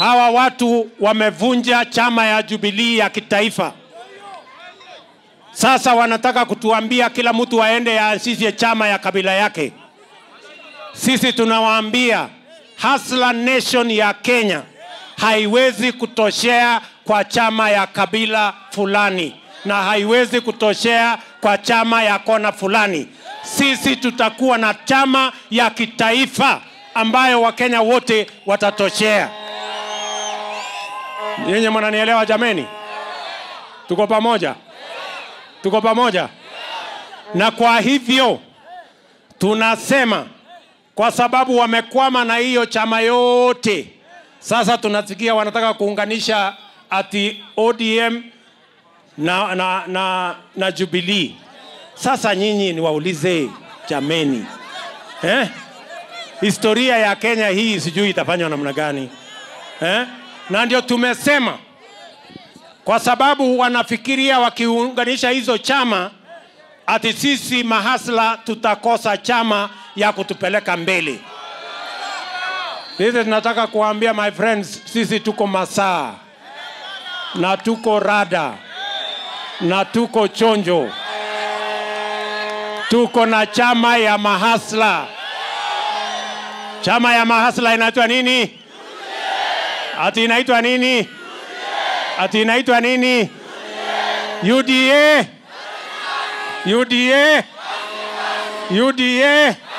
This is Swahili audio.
hawa watu wamevunja chama ya Jubilee ya kitaifa. Sasa wanataka kutuambia kila mtu aende aanzishe chama ya kabila yake. Sisi tunawaambia Hustler Nation ya Kenya haiwezi kutoshea kwa chama ya kabila fulani na haiwezi kutoshea kwa chama ya kona fulani. Sisi tutakuwa na chama ya kitaifa ambayo Wakenya wote watatoshea. Nyinyi mnanielewa jameni? Tuko pamoja, tuko pamoja. Na kwa hivyo tunasema kwa sababu wamekwama na hiyo chama yote, sasa tunasikia wanataka kuunganisha ati ODM na, na, na, na Jubilee. Sasa nyinyi niwaulize jameni, eh? historia ya Kenya hii sijui itafanywa namna gani eh? Na ndio tumesema kwa sababu wanafikiria wakiunganisha hizo chama ati sisi mahasla tutakosa chama ya kutupeleka mbele. Sisi tunataka kuambia my friends, sisi tuko masaa na tuko rada na tuko chonjo, tuko na chama ya mahasla. Chama ya mahasla inaitwa nini? Ati inaitwa nini? Ati inaitwa nini? UDA. UDA. UDA.